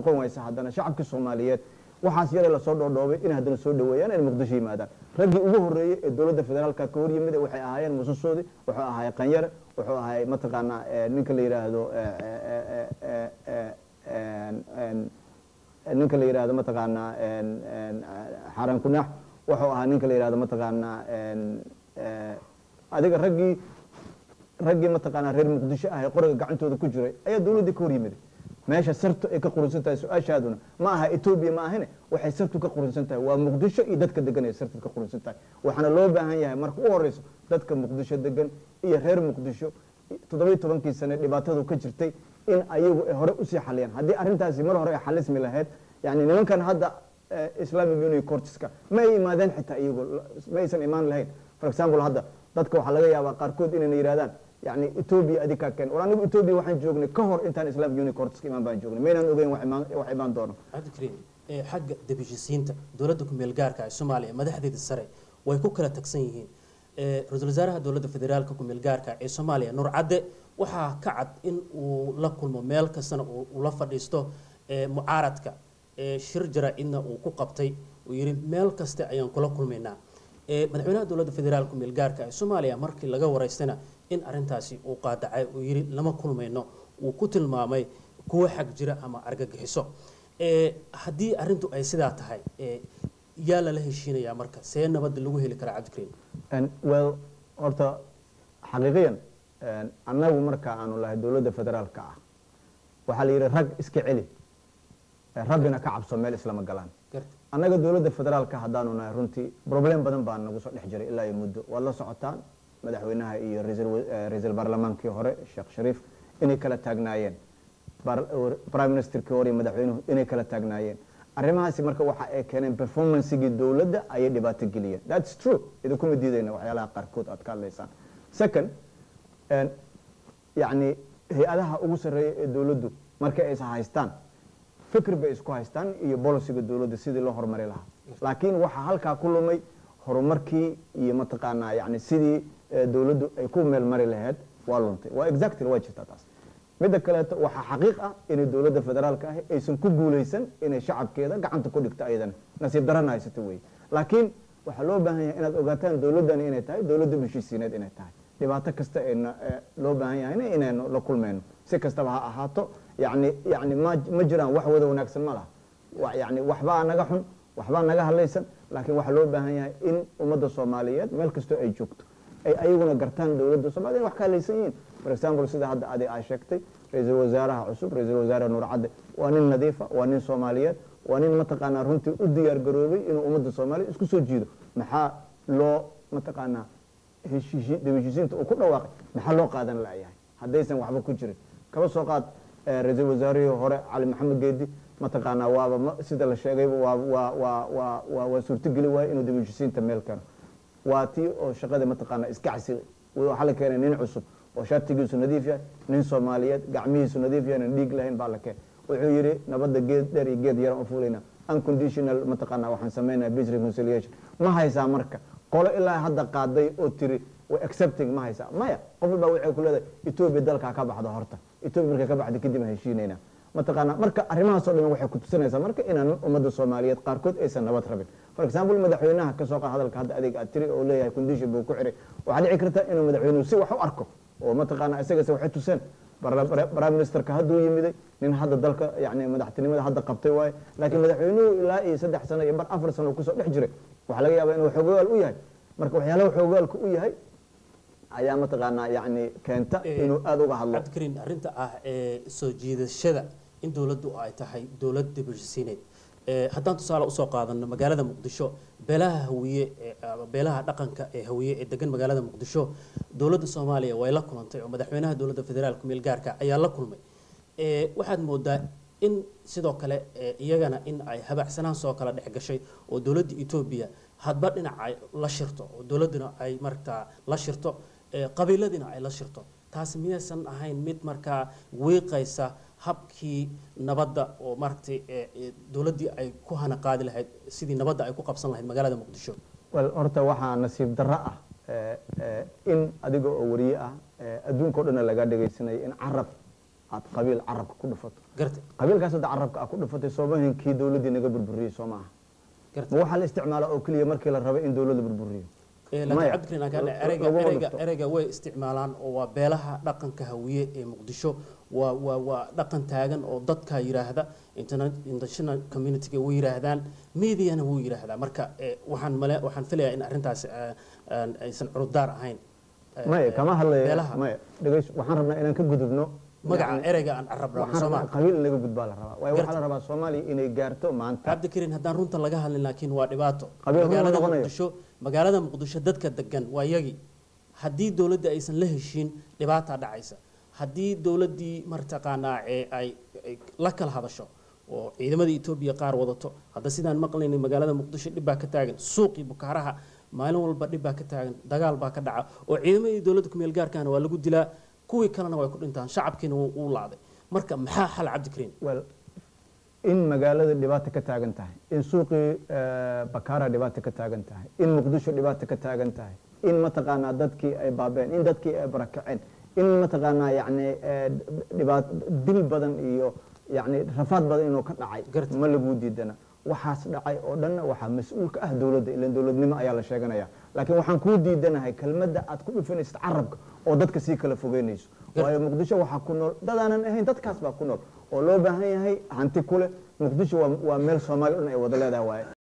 noqon waysa haddana shacabkii soomaaliyeed waxaas yare lasoo dhoodhoobay in haddana soo dhaweeyaan in muqdisho yimaadaan raggii ugu horreeyey ee dowladda federaalka ka hor yimid waxay ahaayeen mususoodi wuxuu ahaay qanyare wuxuu ahaay mataqaanaa ninka la yidhaahdo ninka la yidhaahdo mataqaanaa xaran kunaax wuxuu ahaa ninka la yidhahdo mataqaanaa adiga raggii raggii mataqaanaa reer muqdisho ah ee qoriga gacantooda ku jiray ayaa dowladdii ka hor yimiday meesha sartu ay ka qurinsan tahay su-aashaaduna ma aha etoobiya ma ahine waxay sartu ka qurinsan tahay waa muqdisho iyo dadka degan ay sartu ka qurinsan tahay waxaana loo baahan yahay marka u horeyso dadka muqdisho degan iyo reer muqdisho toddobiyi tobankii sane dhibaatadu ka jirtay in ayagu ay hore usii xaliyaan haddii arrintaasi mar hore ay xalismi lahayd yani nimankan hadda islamic union cortiska ma ay imaadeen xitaa iyagu ma aysan imaan lahayn for example hadda dadka waxaa laga yaabaa qaarkood inayna yidhahdaan yani etoobiya adikaa keen war anigu etoobiya waxaan joognay ka hor intaan islamic union cortiska imaan baan joognay maynaan ogeyn wax imaan wax imaan doono cabdikariim ee xagga debishisiinta dowladda ku-meel gaarka ee soomaaliya madaxdeeda sare way ku kala tagsan yihiin ra-iisul wasaaraha dowladda federaalka ku-meel gaarka ee soomaaliya nuur cadde waxaa ka cad in uu la kulmo meel kastana uu la fadhiisto mucaaradka shir jara-idna uu ku qabtay uu yihi meel kaste ayaan kula kulmaynaa madaxweynaha dowladda federaalka ku-meel gaarka ee soomaaliya markii laga waraystana in arintaasi uu qaadacay uu yihi lama kulmayno uu ku tilmaamay kuwo xag jira ama argagixiso haddii arintu ay sidaa tahay yaa lala heshiinayaa marka see nabadda lagu heli karaa cabdikariim well horta xaqiiqiyan annagu marka aanu lahay dowladda federaalka ah waxaa la yidhi rag iska celi rabbina ka cabso meel islama galaan annaga dowladda federaalka haddaanu nahay runtii problem badan baa nagu soo dhex jiray ilaa iyo muddo waad la socotaan madaxweynaha iyo ra-iisul baarlamaankii hore sheekh shariif inay kala taagnaayeen prime ministerkii hore iyo madaxweynuhu inay kala taagnaayeen arrimahaasi marka waxa ay keeneen performancegii dowladda ayay dhibaato geliyeen thats true idinkuma diidayna waxyaalaha qaarkood aad ka hadlaysaan second yani hay-adaha ugu sarreeya ee dowladdu markay aysa haystaan fikir bay isku haystaan iyo boliciga dowladda sidii loo horumari lahaa laakiin waxaa halkaa ku lumay horumarkii iyo mataqaanaa yani sidii dowladdu ay ku meel mari lahayd waa luntay waa exactly waa jirtaa taas midda kaleeto waxaa xaqiiq ah inay dowladda federaalka ahi aysan ku guulaysan inay shacabkeeda gacanta ku dhigto ayadana nasiib darana haysato wey laakiin waxaa loo baahan yahay inaad ogaataan dowladdani inay tahay dowladda heshiisiineed inay tahay dhibaato kasta ayna loo baahan yahayna inaynu la kulmayno si kastaba ha ahaato yani yani ma ma jiraan wax wada wanaagsan ma laha yani waxbaa naga xun waxbaa naga hadlaysan laakiin waxaa loo baahan yahay in ummadda soomaaliyeed meel kastoo ay joogto ay ayaguna gartaan dowladda soomaliya wax ka hadlaysan yihiin for example sida hadda adi aa sheegtay ra-iisul wasaaraha cusub ra-iisul wasaare nuur cadde waa nin nadiifa waa nin soomaaliyeed waa nin mataqaanaa runtii u diyaar garoobay inuu ummadda soomaaliya isku soo jiido maxaa loo mataqaanaa heshiisiinta uu ku dhawaaqay maxaa loo qaadan layahay haddaysan waxba ku jirin kaba soo qaad ra-iisul wasaarihii hore cali maxamed geedi mataqaanaa waaba sida la sheegayba waa waa waa waa waa waa suurtogeli waaye inuu dibheshiisiinta meel keeno waa tii oo shaqada mataqaanaa iska casi waxaa la keenay nin cusub oo shaatigiisu nadiif yahay nin soomaaliyeed gacmihiisu nadiif yahay aan dhiig lahayn baa la keenay wuxuu yidhi nabadda geed dheer iyo geed yaran u fulayna unconditional mataqaanaa waxaan sameynaya peace reconciliation ma haysaa marka qolo ilaa hadda qaaday oo tiri way accepting ma haysaa maya qof walbaa waxay ku leedahay etoobiya dalkaa ka baxda horta etoobiya markay ka baxda kadib aan heshiinayna mataqaanaa marka arrimahaasoo dhan waxay ku tusinaysaa marka inaan ummadda soomaaliyeed qaarkood aysan nabad rabin for example madaxweynaha kasoo qaad hadalka hadda adeeg aad tiri oo leeyahay condition buu ku xiray waxaa dhici karta inuu madaxweynuhu si wax u arko oo mataqaanaa isagase waxay tuseen prime ministerka hadduu yimiday nin hadda dalka yani madaxtinimada hadda qabtay waaye laakiin madaxweynuhu ilaa iyo saddex sano iyo bar afar sano kusoo dhex jiray waxaa laga yaabaa inuu xoogayaal u yahay marka waxyaalaha xoogaalka u yahay ayaa mataqaanaa yani keenta inuu aada uga hadlo cabdikariin arrinta ah ee soo jiidashada in dowladdu ay tahay dowlad dibheshisiineed haddaan tusaale usoo qaadano magaalada muqdisho beelaha hawiye beelaha dhaqanka ee hawiye ee degan magaalada muqdisho dowladda soomaaliya way la kulantay oo madaxweynaha dowladda federaalka meel gaarka ayaa la kulmay waxaad moodaa in sidoo kale iyagana in ay habacsanaan soo kala dhex gashay oo dowladda etoobiya hadba dhinac ay la shirto oo dowladduna ay markaa la shirto qabiiladiina ay la shirto taasi miyaysan ahayn mid markaa wiiqaysa habkii nabadda oo maaragtay dowladdii ay ku hana qaadi lahayd sidii nabadda ay ku qabsan lahayd magaalada muqdisho wel horta waxaa nasiib darro ah in adiga oo wariye ah adduunka o dhanna laga dhagaysanayo in carab aad qabiil carabka ku dhufato garta qabiilkaas hadda carabka aad ku dhufatay soomahin kii dowladdii naga burburiyey soo maaha garta ma waxaa la isticmaala oo keliya markii la rabay in dowladda burburiyo Ee, laakiin Maya. cabdikariin aan kaa dhahay, Lo- ereyga laguma ereyga dhufto. ereyga way isticmaalaan oo waa beelaha dhaqanka hawiye ee muqdisho waa waa waa dhaqan taagan oo dadka yiraahda internet international community way yiraahdaan mediana wuu yiraahdaa marka ee, waxaan male waxaan filayaa in arrintaas ee, aan aysan curudaar ahayn Ee, maya ee, kama hadlaya beelaha maya dhegays waxaan rabnaa inaan ka gudubno magaca yacni, ereyga aan carab rabno waxaan Soomaa rabnaa qabiil in laga gudbaa la rabaa waayo waxaa Garta. la rabaa soomaaliya inay gaarto maanta cabdikariin haddaan runta laga hadlin laakiin waa dhibaato Qabiil run magaalada noqonayo. muqdisho magaalada muqdisho dadka degan waa yagi haddii dowladda aysan la heshiin dhibaataa dhacaysa haddii dowladdii martaqaanaa ee ay ay la kala hadasho oo ciidamada etoobiya qaar wadato hadda sidaan maqlaynay magaalada muqdisho dhib baa ka taagan suuqii bukaaraha maalin walba dhib baa ka taagan dagaal baa ka dhaca oo ciidamadii dowladda kumeel gaarkaana waa lagu dilaa kuwii kalena way ku dhintaan shacabkiina wuu wuu laaday marka maxaa xal cabdikariin well in magaalada dhibaato ka taagan tahay in suuqii eh, bakaara dhibaato ka taagan tahay in muqdisho dhibaato ka taagan tahay in mataqaanaa dadkii ay baabeen in dadkii ay barakaceen in mataqaanaa yacni eh, dhibaat dil badan iyo yacni rafaad badan inuu ka dhacay Garta. ma laguu diidana waxaas dhacay oo dhanna waxaa mas-uul ka ah dowladda ilan dowladnimo ayaa la sheeganaya laakiin waxaan kuu diidanahay kelmadda aad ku dhufanaysid carabka oo dadka sii kala fogeynayso Garta. waayo muqdisho waxaa ku nool dadaanan ahayn dadkaas baa ku nool oo loo baahan yahay hanti kule muqdisho waa waa meel soomaali dhan ay wada leedahay waaye